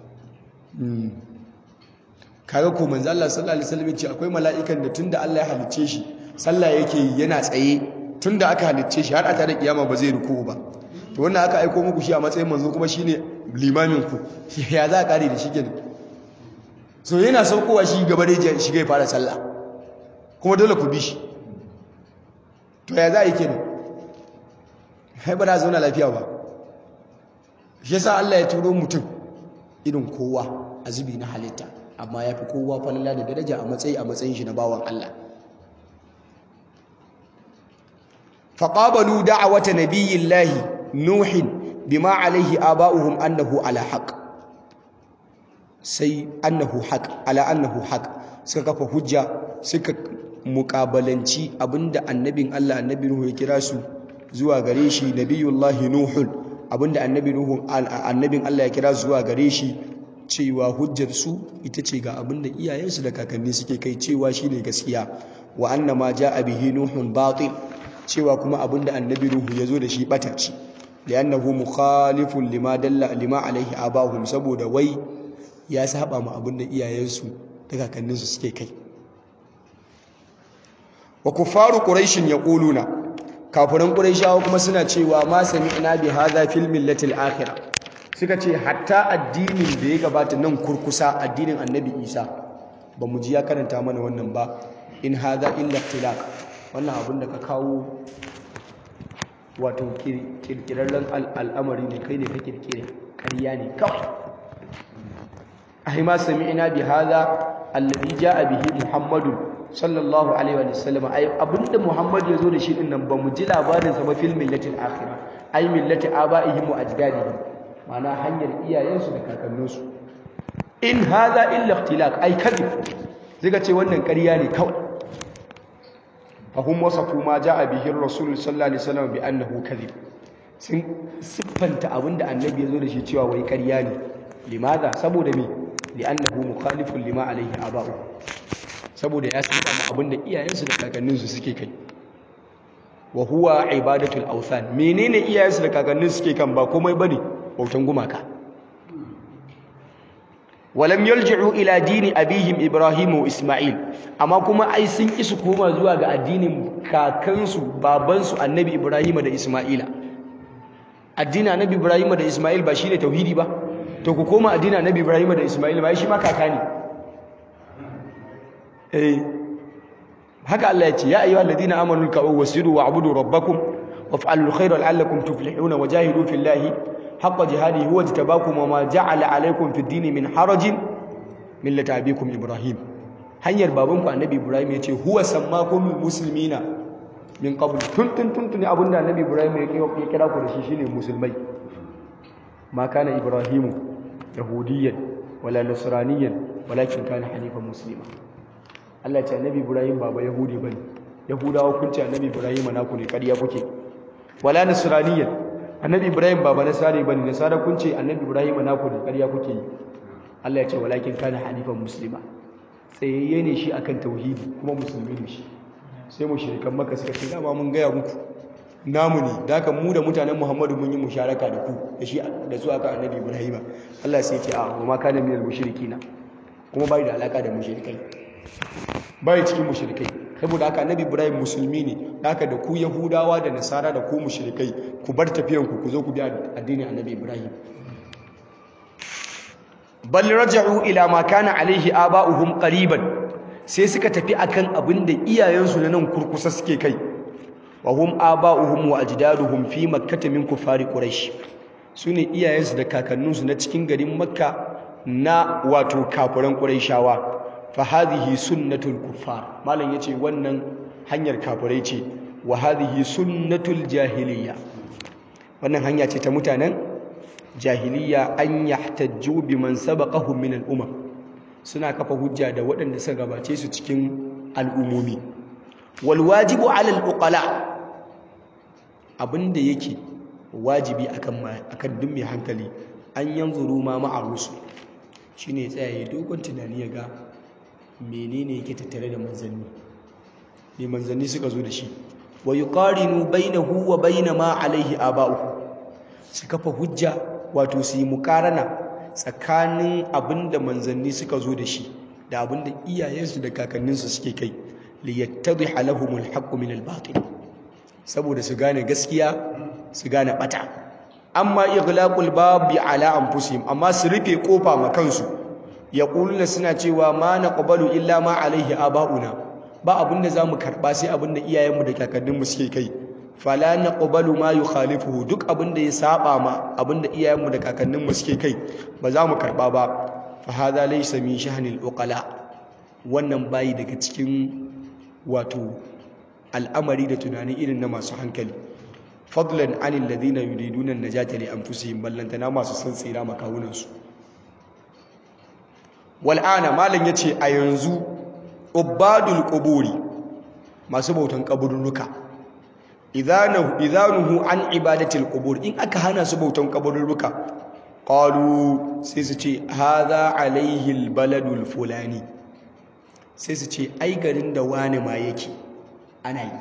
kaga ko manzo Allah sallallahu alaihi wasallam ce akwai mala'ikan da tunda Allah ya halicce shi sallah yake yi yana tsaye tunda aka halicce shi har a tare kiyama ba zai ruku ba to wannan aka aiko muku shi a matsayin manzo kuma shine limamin ku ya za a kare da shi kenan so yana saukowa shi gaba da shi ga fara sallah kuma dole ku bi shi to ya za a yi kenan hai ba da zauna lafiya ba shi yasa Allah ya turo mutum irin kowa a zubi na halitta amma ya fi kowa falala da daraja a matsayi a matsayin shi na bawan Allah فقابلوا دعوة نبي الله نوح بما عليه آباؤهم أنه على حق سي أنه حق على أنه حق suka kafa hujja suka mukabalanci abinda annabin Allah annabi Nuhu ya kira su zuwa gare shi nabiyullahi nuhul abinda annabi Nuhu annabin Allah ya kira zuwa gare shi cewa hujjar su ita ce ga abinda iyayensu da kakanni suke kai cewa shine gaskiya wa annama jaa bihi nuhun batil cewa kuma abinda annabi ruhu ya zo da shi batacci li'annahu mukhalifun lima dalla lima alaihi abahum saboda wai ya saba ma abinda iyayensu da kakanninsu suke kai wa kufaru quraishin yaquluna kafiran quraishawa kuma suna cewa ma sami'na bi hadha fil millati al-akhirah suka ce hatta addinin da ya gabata nan kurkusa addinin annabi isa ba mu ji ya karanta mana wannan ba in hadha illa ikhtilaf wannan abin da ka kawo wato kirkirarren al'amari ne kai ne ka kirkire ƙarya ne kawai ahima sami'na bi hadha alladhi jaa bihi muhammadu sallallahu alaihi wa sallam ai abinda muhammad ya zo da shi din nan ba mu ji labarin sa ba fil millatil akhirah ai millati abaihim wa ajdadihim ma'ana hanyar iyayensu da kakanninsu in hadha illa ikhtilaq ai kadhib zai ce wannan ƙarya ne kawai fahim wasafu ma ja'a bihi rasul sallallahu alaihi wasallam bi annahu kadhib sun siffanta abinda annabi ya zo da shi cewa wai ƙarya ne limaza saboda me li'annahu mukhalifun lima alaihi aba'u saboda ya saba ma abinda iyayensu da kakanninsu suke kai wa huwa ibadatul awthan menene iyayensu da kakanninsu suke kan ba komai bane bautan gumaka walam yalji'u ila dini abihim ibrahim wa isma'il amma kuma ai sun ki su koma zuwa ga addinin kakansu babansu annabi ibrahim da isma'ila addinin annabi ibrahim da isma'il ba shine tauhidi ba to ku koma addinin annabi ibrahim da isma'il ba shi ma kaka ne eh haka Allah ya ce ya ayyuhal ladina amanu ka'u wasiru wa'budu rabbakum waf'alul khayra la'allakum tuflihuna wajahidu fillahi haqqa jihadi huwa jtabakum wama ja'ala alaykum fid dini min harajin millata abikum ibrahim hanyar babanku annabi ibrahim yace huwa sammakum muslimina min qabl tun tun tun tun abinda annabi ibrahim ya kira ku da shi shine musulmai ma kana ibrahim yahudiyyan wala nasraniyan walakin kana hanifan muslima Allah ya ce annabi ibrahim baba yahudi bane yahudawa kun ce annabi ibrahim naku ne kariya kuke wala nasraniyan annabi ibrahim ba nasari bane nasara kun ce annabi ibrahim naku ne ƙarya kuke yi Allah ya ce walakin kana hanifan muslima tsayayye ne shi akan tauhidi kuma musulmi ne shi sai mushrikan maka suka ce dama mun gaya muku namu ne da haka mu da mutanen Muhammadu mun yi musharaka da ku da shi da su aka annabi Ibrahim Allah sai ya ce a wa ma kana minal mushrikina kuma bai da alaka da mushrikai bai cikin mushrikai saboda haka annabi Ibrahim musulmi ne da haka da ku Yahudawa da Nasara da ku mushrikai ku bar tafiyan ku ku zo ku bi addinin annabi Ibrahim bal raja'u ila ma kana alaihi aba'uhum qariban sai suka tafi akan abin da iyayensu na nan kurkusa suke kai wa hum aba'uhum wa ajdaduhum fi makkah min kufari quraish sune iyayensu da kakanninsu na cikin garin makka na wato kafiran quraishawa fa hadhihi sunnatul kuffar malam yace wannan hanyar kafirai ce wa hadhihi sunnatul jahiliya wannan hanya ce ta mutanen jahiliya an yahtajju biman sabaqahum min al-umam suna kafa hujja da waɗanda suka gabace su cikin al'umomi wal wajibu 'ala al-uqala abinda yake wajibi akan akan duk mai hankali an yanzuru ma ma'a rusul shine ya tsaya ya dogon tunani ya ga menene yake tattare da manzanni ne manzanni suka zo da shi wa yuqarinu bainahu wa bain ma alaihi aba'uhu su kafa hujja wato su yi mukarana tsakanin abinda manzanni suka zo da shi da abinda iyayensu da kakanninsu suke kai liyattadhiha lahumul haqqu min al-batil saboda su gane gaskiya su gane bata amma ighlaqul babi ala anfusihim amma su rufe kofa ma kansu yaquluna suna cewa ma naqbalu illa ma alaihi aba'una ba abinda zamu karba sai abinda iyayenmu da kakanninmu suke kai fala naqbalu ma yukhalifuhu duk abinda ya saba ma abinda iyayenmu da kakanninmu suke kai ba za mu karba ba fa hadha laysa min shahnil uqala wannan bayi daga cikin wato al'amari da tunani irin na masu hankali fadlan anil ladina yuriduna an-najata li anfusihim ballantana masu san tsira makawunan su wal ana malan yace a yanzu ubadul quburi masu bautan kaburruka idanahu idanuhu an ibadatil qubur in aka hana su bautan kaburruka qalu sai su ce hadha alaihi albaladul fulani sai su ce ai garin da wani ma yake ana yi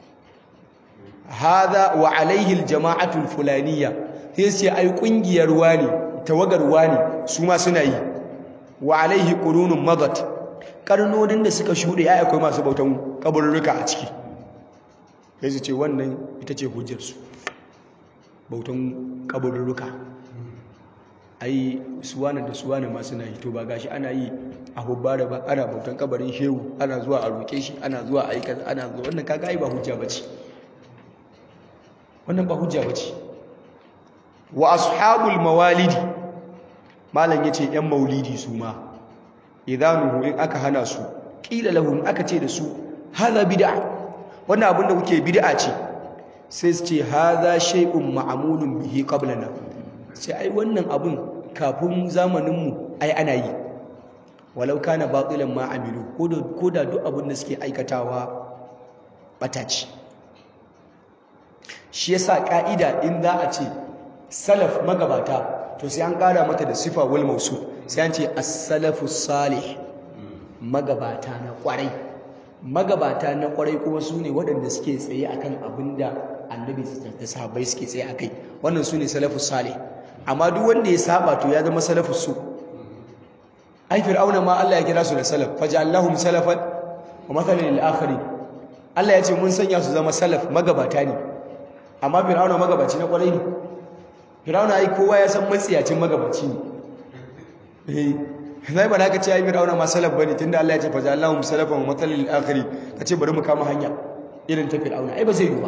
hadha wa alaihi aljama'atul fulaniya sai su ce ai kungiyar wani tawagar wani su ma suna yi wa alaihi qurunun madat karnonin da suka shuɗe ai akwai masu bautan kaburruka a ciki sai su ce wannan ita ce hujjarsu bautan kaburruka ai suwana da suwana masu na hito ba gashi ana yi a hubbara ba ana bautan kabarin shehu ana zuwa a roƙe shi ana zuwa a yi kaza ana zuwa wannan kaga ai ba hujja bace wannan ba hujja bace wa ashabul mawalidi malam yace yan maulidi su ma idanuhu in aka hana su qila lahum aka ce da su hada bid'a wannan abin da kuke bid'a ce sai su ce hadha shay'un ma'mulun bihi qablana sai ai wannan abin kafin zamanin mu ai ana yi walau kana batilan ma amilu ko da duk abin da suke aikatawa bataci shi yasa ka'ida in za a ce salaf magabata to sai an kara mata da sifa wal mausu sai an ce as-salafu salih magabata na kwarai magabata na kwarai kuma su ne waɗanda suke tsaye akan abin da annabi da sahabbai suke tsaye akai wannan su ne salafu salih amma duk wanda ya saba to ya zama salafu su ai fir'auna ma Allah ya kira su da salaf faj'alnahum salafan wa mathalan lil akharin Allah ya ce mun sanya su zama salaf magabata ne amma fir'auna magabaci na kwarai ne fir'auna ai kowa ya san matsiyacin magabaci ne eh zai ba ka ce ai fir'auna ma salaf bane tunda Allah ya ce faj'alnahum salafan wa mathalan lil akharin kace bari mu kama hanya irin ta fir'auna ai ba zai yi ba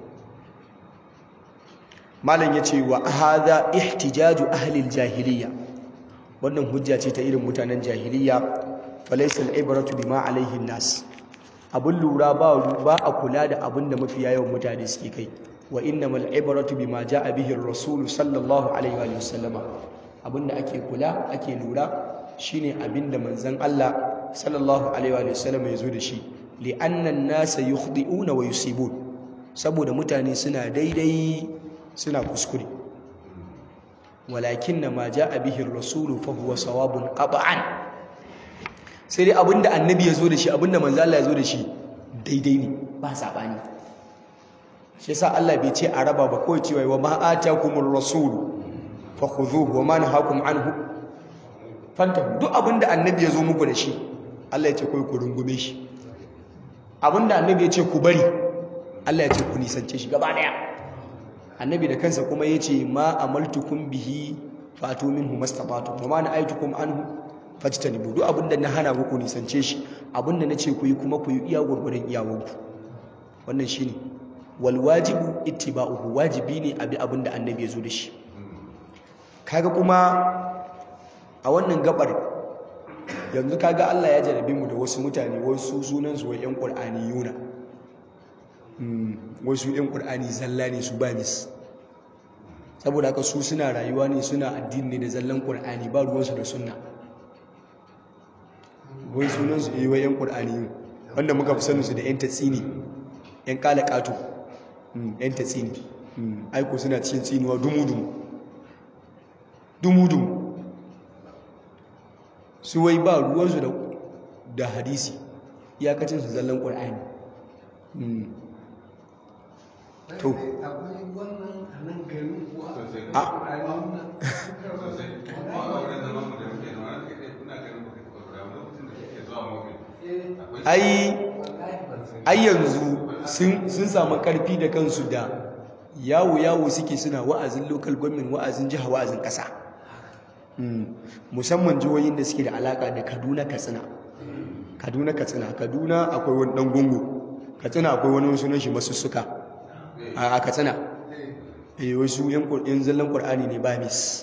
malam yace wa hadha ihtijaju ahli al-jahiliyya wannan hujja ce ta irin mutanen jahiliya falaysa al-ibratu bima alayhi an-nas abun lura ba ba a kula da abin da mafiya yawan mutane suke kai wa innamal ibratu bima jaa bihi ar-rasul sallallahu alaihi wa sallama abinda ake kula ake lura shine abinda manzon Allah sallallahu alaihi wa sallama yazo da shi li anna an-nasa yukhdi'una wa yusibun saboda mutane suna daidai suna kuskure walakin ma jaa bihi ar-rasul fa huwa sawabun qat'an sai dai abinda annabi ya zo da shi abinda manzo Allah ya zo da shi daidai ne ba sabani shi yasa Allah bai ce a raba ba kawai cewa wa ma atakumur rasul fakhudhuhu wa ma nahakum anhu fanta duk abinda annabi ya zo muku da shi Allah ya ce kai ku rungume shi abinda annabi ya ce ku bari Allah ya ce ku nisance shi gaba daya annabi da kansa kuma ya ce ma amaltukum bihi fatu minhu mastata'tum wa ma na'aytukum anhu fajtanibu duk abinda na hana ku nisance shi abinda na ce ku yi kuma ku yi iya gurgurun iyawanku wannan shine wal wajibu ittiba'uhu wajibi ne abi abinda annabi ya zo da shi kaga kuma a wannan gabar yanzu kaga Allah ya jarabe mu da wasu mutane wasu sunan su wai yan qur'ani yuna wasu yan qur'ani zalla ne su ba mis saboda haka su suna rayuwa ne suna addini ne da zallan qur'ani ba ruwansu da sunna wai sunan su wai yan qur'ani yun wanda muka fi sanin su da yan tatsini yan kala kato yan tatsini aiko suna cikin tsinuwa dumu-dumu dumu-dumu su wai ba ruwansu da hadisi iyakacin su zallan ƙwar'ani to akwai wannan a nan garin kuwa Sosai. a sosai kuma a wurin zaman mu da muke da wani kai kuna ganin baka taɓa zuwa ba lokacin da kake zuwa mawuƙi akwai ai wallahi ban sani ai yanzu sun sun samu karfi da kansu da yawo yawo suke suna wa'azin local government wa'azin jiha wa'azin ƙasa Mm. musamman jihohin da suke da alaka da kaduna katsina kaduna katsina kaduna akwai wani dan gungu katsina akwai wani sunan shi masussuka a a katsina eh wasu yan Qur- yan zallan qur'ani ne ba mis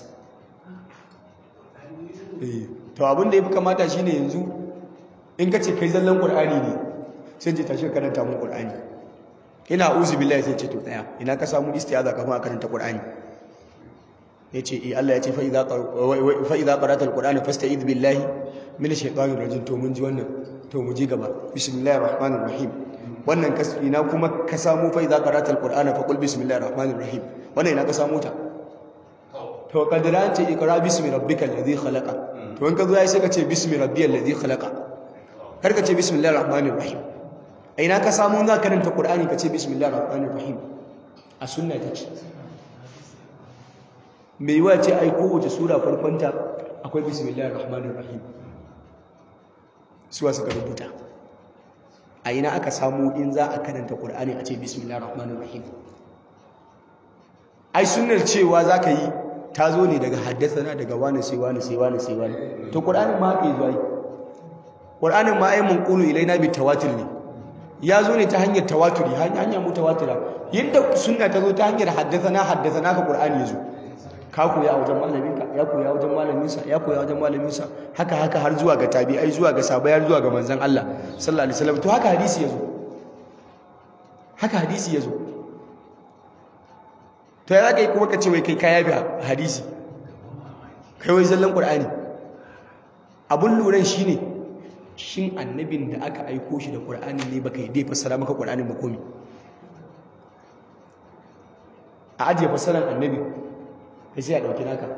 eh to abin da yafi kamata shine yanzu in kace kai zallan qur'ani ne sai je tashi ka karanta mun qur'ani ina uzu billahi sai ce to tsaya ina ka samu istiaza kafin a karanta qur'ani ya ce eh Allah ya ce fa'iza ƙarata al-ƙur'ani fasta idh billahi min shaitanin rajin to mun ji wannan to mu ji gaba bismillahir rahmanir rahim wannan ina kuma ka samu fa'iza ƙarata al-ƙur'ani fa qul bismillahir rahmanir rahim wannan ina ka samu ta to kadira ce ikra bismi rabbikal ladhi khalaqa to in ka zo yayi sai ka ce bismi rabbiyal ladhi khalaqa kar ka ce bismillahir rahmanir rahim a ina ka samu za ka karanta qur'ani ka ce bismillahir rahmanir rahim a sunna ta ce mai yiwa ce ai kowace sura farkonta akwai bismillahir rahmanir rahim suwa suka rubuta a ina aka samu in za a karanta qur'ani a ce bismillahir rahmanir rahim ai sunnar cewa zaka yi ta zo ne daga haddasana daga wani sai wani sai wani sai wani to qur'anin ma haka yi zuwa qur'anin ma ai munqulu ilaina bi tawatur ne ya zo ne ta hanyar tawaturi hanyar mutawatira yadda sunna ta zo ta hanyar haddasana haddasana ka qur'ani ya zo ka koya a wajen malaminka ya koya wajen malaminsa ya koya wajen malaminsa haka haka har zuwa ga tabi'ai zuwa ga sabai har zuwa ga manzon Allah sallallahu alaihi wasallam to haka hadisi yazo haka hadisi yazo to ya zaka yi kuma ka ce wai kai ka yabi hadisi kai wai zallan qur'ani abun luran shine shin annabin da aka aiko shi da qur'ani ne baka yi dai fassara maka qur'anin ba komi a ajiye fassaran annabi sai sai a ɗauki naka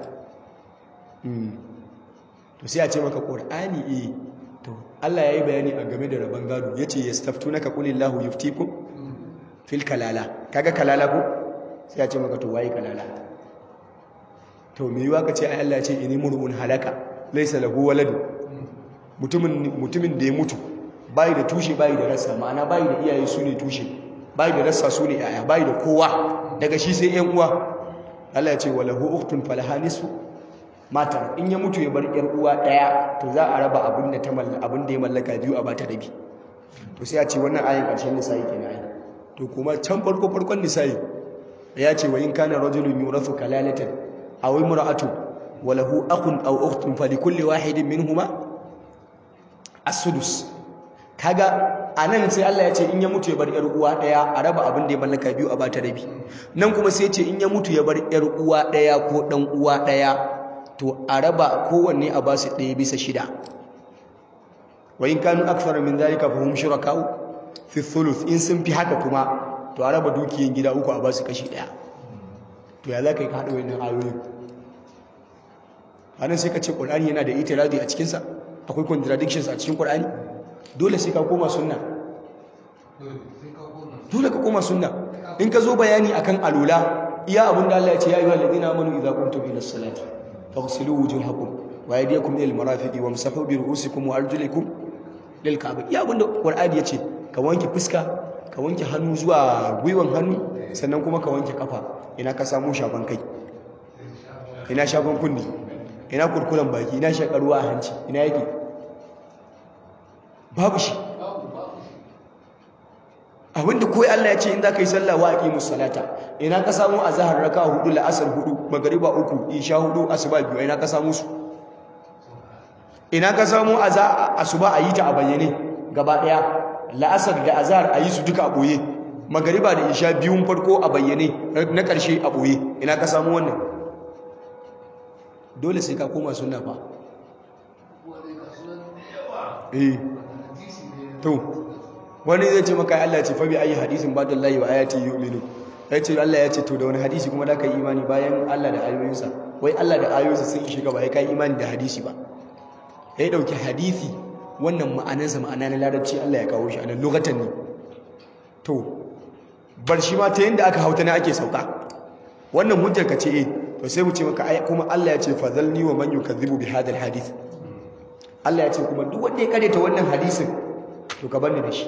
to sai a ce maka ƙor'ani e to Allah ya yi bayani a game da rabon gado ya ce ya staftu na ka ƙulin lahu yuftiku fil kalala kaga kalala ko sai a ce maka to waye kalala to me yiwa ka ce ai Allah ya ce ini mur'un halaka laysa lahu waladu mutumin mutumin da ya mutu bai da tushe bai da rassa ma'ana bai da iyaye su ne tushe bai da rassa su ne yaya bai da kowa daga shi sai yan uwa Allah ya ce wa lahu ukhtun falaha nisfu matar in ya mutu ya bar yar uwa daya to za a raba abin da ta mallaka abin da ya mallaka biyu a bata rabi to sai a ce wannan ayin karshen nisa'i kenan ai to kuma can farko farkon nisa'i ya ce wa in kana rajulun yurathu kalalatan aw imra'atu wa lahu akhun aw ukhtun falikulli wahidin minhuma as-sudus kaga anan sai Allah ya ce in ya mutu ya bar yar uwa daya a raba abin da ya mallaka biyu a bata rabi nan kuma sai ya ce in ya mutu ya bar yar uwa daya ko dan uwa daya to a raba kowanne a ba su ɗaya bisa shida wa in kanu akthar min zalika fa hum shuraka'u fi thuluth in sun fi haka kuma to a raba dukiyan gida uku a ba su kashi daya to ya zaka yi ka hada wannan ayoyin anan sai ka ce qur'ani yana da itiradi a cikin sa akwai contradictions a cikin Qur'ani dole sai ka koma sunna dole ka koma sunna in ka zo bayani akan alula iya abin da Allah ya ce ya ayyuhal ladina amanu idza qumtum ila salati faghsilu wujuhakum wa aydiyakum ila al-marafiqi wamsahu bi ru'usikum wa arjulikum lil ka'bah iya abin da Qur'ani ya ce ka wanke fuska ka wanke hannu zuwa gwiwan hannu sannan kuma ka wanke kafa ina ka samu shafan kai ina shafan kunni ina kurkuren baki ina shakarwa a hanci ina yake babu shi abinda koyi Allah ya ce in za ka yi sallah wa aqimus salata ina ka samu azhar raka hudu la'asar hudu magariba uku isha hudu asuba biyu ina ka samu su ina ka samu asuba a yi ta a bayyane gaba daya la'asar da azhar a yi su duka a boye magariba da isha biyun farko a bayyane na karshe a boye ina ka samu wannan dole sai ka koma sunna fa eh to wani zai ce maka Allah ce fa bi ayi hadisin ba dallahi wa ayati yu'minu ya ce Allah ya ce to da wani hadisi kuma da ka yi imani bayan Allah da ayoyinsa wai Allah da ayoyinsa sun ishe ka ba ya kai imani da hadisi ba ya dauki hadisi wannan ma'anarsa ma'ana na larabci Allah ya kawo shi a nan lokacin ne to bar shi ma ta yanda aka hauta ne ake sauka wannan hujjar ka ce eh to sai mu ce maka ai kuma Allah ya ce fadhalni wa man yukazzibu bi hadha alhadith Allah ya ce kuma duk wanda ya kareta wannan hadisin to ka bani da shi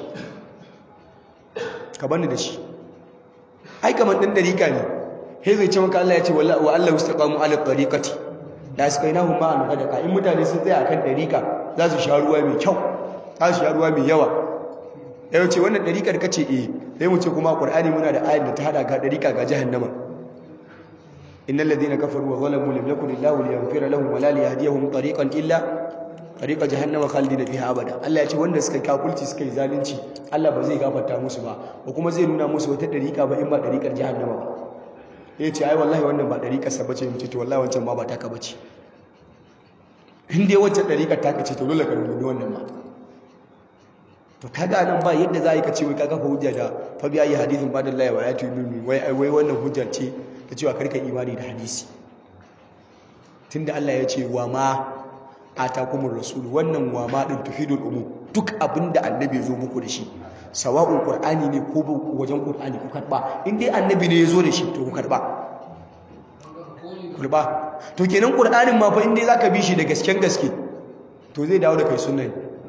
ka bani da shi ai kamar dan dariƙa ne sai zai ce maka Allah ya ce wa Allah istaqamu ala tariqati da askainahum ma an qadaka in mutane sun tsaya akan dariƙa za su sha ruwa mai kyau za su sha ruwa mai yawa yau ce wannan dariƙar kace eh sai mu ce kuma Qur'ani muna da ayat da ta hada ga dariƙa ga jahannama innal ladina kafaru wa zalamu lam yakun illahu liyaghfira lahum wa la liyahdiyahum tariqan illa tariqa jahannama khalidina fiha abada Allah ya ce wanda suka kafulci suka yi zalunci Allah ba zai gafarta musu ba ko kuma zai nuna musu wata dariqa ba in ba dariqar jahannama ba ya ce ai wallahi wannan ba dariqar sa bace mutu to wallahi wancan ma ba taka bace in dai wancan dariqar taka ce to dole ka rubuta wannan ma to kaga nan ba yadda za ka ce wai ka kafa hujja da fa bi ayi hadithin ba da Allah wa ayatu min wai wai wannan hujjar ce ta cewa karka imani da hadisi tunda Allah ya ce wa ma atakumur rasul wannan wa ma din tufidul umum duk abinda annabi ya zo muku da shi sawa'un qur'ani ne ko wajen qur'ani ku karba in dai annabi ne ya zo da shi to ku karba karba to kenan qur'anin ma fa in dai zaka bi shi da gasken gaske to zai dawo da kai sunna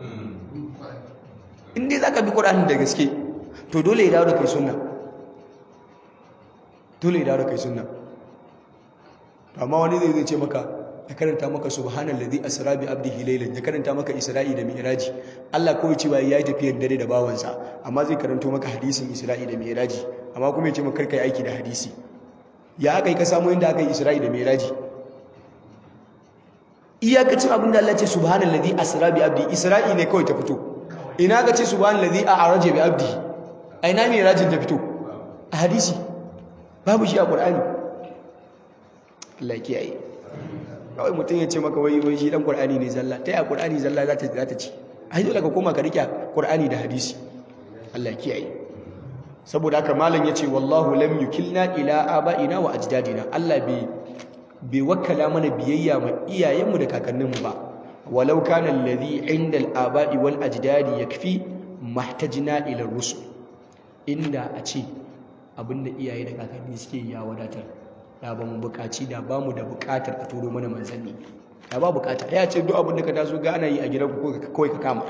in dai zaka bi qur'anin da gaske to dole ya dawo da kai sunna dole ya dawo da kai sunna amma wani zai zai ce maka ya karanta maka subhanallazi asra bi abdihi laylan ya karanta maka isra'i da mi'raji Allah kawai cewa yayi tafiyar dare da bawansa amma zai karanto maka hadisin isra'i da mi'raji amma kuma ya ce maka kai aiki da hadisi ya aka yi ka samu inda aka yi isra'i da mi'raji iyakacin abin da Allah ce subhanallazi asra bi abdi isra'i ne kawai ta fito ina ka ce subhanallazi a'raja bi abdi a ina mi'rajin ta fito a hadisi babu shi a qur'ani Allah ya kiyaye kawai mutum ya ce maka wai wai shi dan qur'ani ne zalla ta ya qur'ani zalla za ta za ta ci ai dole ka koma ka rike qur'ani da hadisi Allah kiyaye saboda haka malam yace wallahu lam yukilna ila abaina wa ajdadina Allah bai bai wakkala mana biyayya ma iyayenmu da kakanninmu ba walau kana alladhi inda al-aba'i wal ajdadi yakfi mahtajna ila rusul inda a ce abinda iyaye da kakanni suke ya wadatar da ba mu bukaci da ba mu da bukatar a turo mana manzanni da ba bukata ya ce duk abin da ka taso ga ana yi a gidan ku kawai ka kama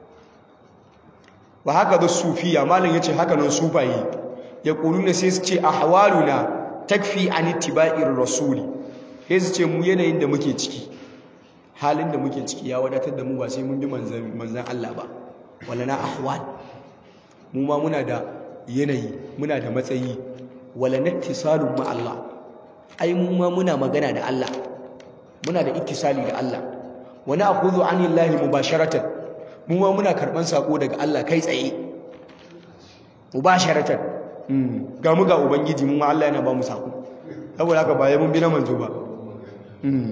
wa haka da sufiya malam yace haka nan sufaye ya kuluna sai su ce ahwaluna takfi an ittiba'ir rasuli sai su ce mu yanayin da muke ciki halin da muke ciki ya wadatar da mu ba sai mun bi manzan manzan Allah ba wala na ahwal mu ma muna da yanayi muna da matsayi wala nattisalun ma Allah ai mu ma muna magana da Allah muna da ittisali da Allah wa na'khudhu 'anillahi mubasharatan mu ma muna karban sako daga Allah kai tsaye mubasharatan mm ga mu ga ubangiji mu ma Allah yana ba mu sako saboda haka ba ya mun bi na manzo ba mm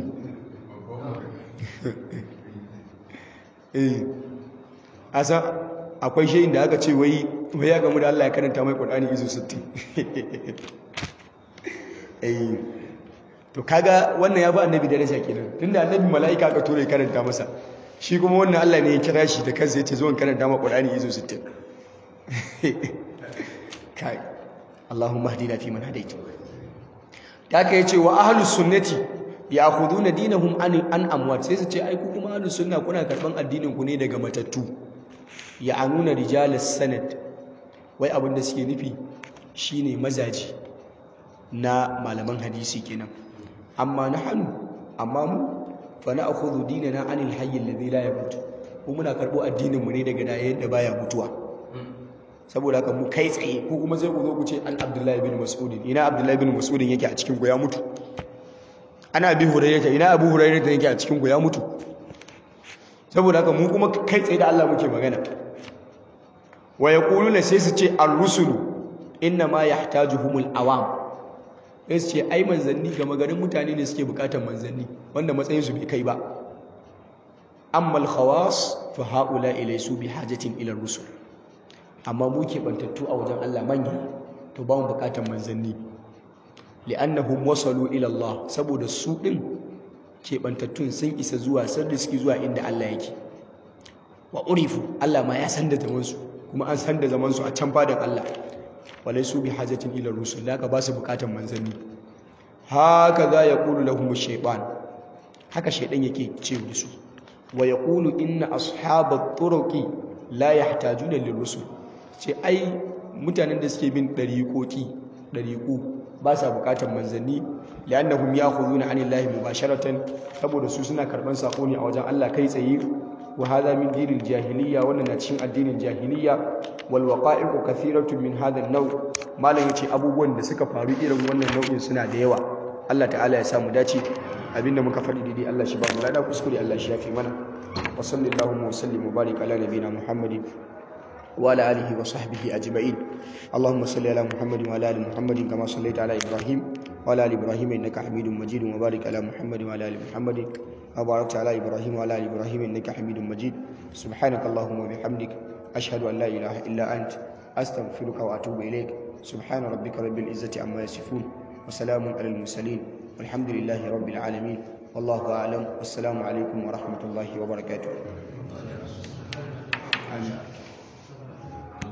eh asa akwai shayin da aka ce wai wai ya gamu da Allah ya karanta mai Qur'ani izo 60 eh to kaga wannan ya ba annabi daraja kenan tunda annabi mala'ika aka tura ya karanta masa shi kuma wannan Allah ne ya kira shi da kansa yace zo in karanta ma Qur'ani izo 60 kai Allahumma hdina fi man hadait da aka yace wa ahlus sunnati ya'khuduna dinahum an an amwat sai su ce ai ku kuma ahlus sunna kuna karban addinin ku ne daga matattu ya'anuna rijalas sanad wai abin da suke nufi shine mazaji na malaman hadisi kenan amma nahnu amma mu fa na'khudhu dinana anil hayy alladhi la yamut mu muna karbo addinin mu ne daga dayayen da baya mutuwa saboda haka mu kai tsaye ko kuma sai ku zo ku ce an Abdullahi bin Mas'ud ina Abdullahi bin Mas'ud yake a cikin ku ya mutu ana Abi Hurairah ina Abu Hurairah yake a cikin ku ya mutu saboda haka mu kuma kai tsaye da Allah muke magana wa yaquluna sai su ce ar-rusulu inna ma yahtajuhumul awam sai su ce ai manzanni ga magarin mutane ne suke bukatar manzanni wanda matsayin su bai kai ba amma al-khawas fa haula ilaysu bi hajatin ila ar-rusul amma mu ke bantattu a wajen Allah manya to ba mu bukatar manzanni li'annahum wasalu ila Allah saboda su din ke bantattun sun isa zuwa sun riski zuwa inda Allah yake wa urifu Allah ma ya san da zaman su kuma an san da zaman su a can fadan Allah walaisu bi hajatin ila rusul laka ba su bukatar manzanni haka za ya qulu lahum shaytan haka shaydan yake ce da su wa yaqulu inna ashabat turuqi la yahtajuna lirusul ce ai mutanen da suke bin dariqoti dariqu ba sa bukatar manzanni li'annahum ya'khuduna 'anillahi mubasharatan saboda su suna karban sako ne a wajen Allah kai tsaye wa hadha min dinil jahiliya wannan na cikin addinin jahiliya wal waqa'i'u kathiratun min hadha an-naw malam yace abubuwan da suka faru irin wannan nau'in suna da yawa Allah ta'ala ya samu dace abinda muka faɗi daidai Allah shi ba mu lada kuskure Allah shi yafi mana wa sallallahu wa sallim wa barik ala nabiyina muhammadin وعلى آله وصحبه أجمعين اللهم صل على محمد وعلى آل محمد كما صليت على إبراهيم وعلى آل إبراهيم إنك حميد مجيد وبارك على محمد وعلى آل محمد وباركت على إبراهيم وعلى آل إبراهيم إنك حميد مجيد سبحانك اللهم وبحمدك أشهد أن لا إله إلا أنت أستغفرك وأتوب إليك سبحان ربك رب العزة عما يصفون وسلام على المرسلين والحمد لله رب العالمين والله أعلم والسلام عليكم ورحمة الله وبركاته آمين